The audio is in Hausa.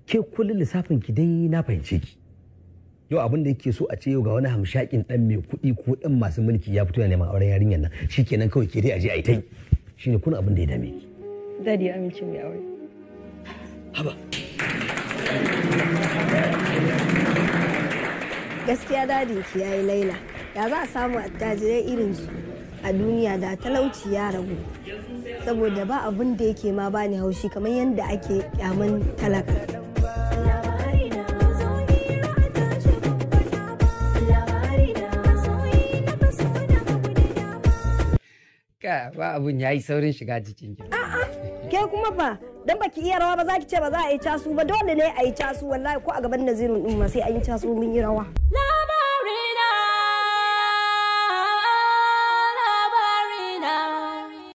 ke kullum lissafin ki dai na fahimce ki yau abin da yake so a ce yau ga wani hamshakin dan mai kuɗi ko dan masu mulki ya fito yana neman auren yarinyar nan shikenan kawai ke dai aje a yi ta yi shine kuna abin da ya dame ki Dadi ya amince mai aure. haba gaskiya dadin ki yayi laila da za a samu attajirai irin su a duniya da talauci ya ragu saboda ba abin da yake ma bani haushi kamar yadda ake kyaman talaka ka ba abun yayi saurin shiga jikin ki ke kuma fa dan baki iya rawa ba za ki ce ba za a yi casu ba dole ne a yi casu wallahi ko a gaban nazirin din ma sai an yi casu mun yi rawa La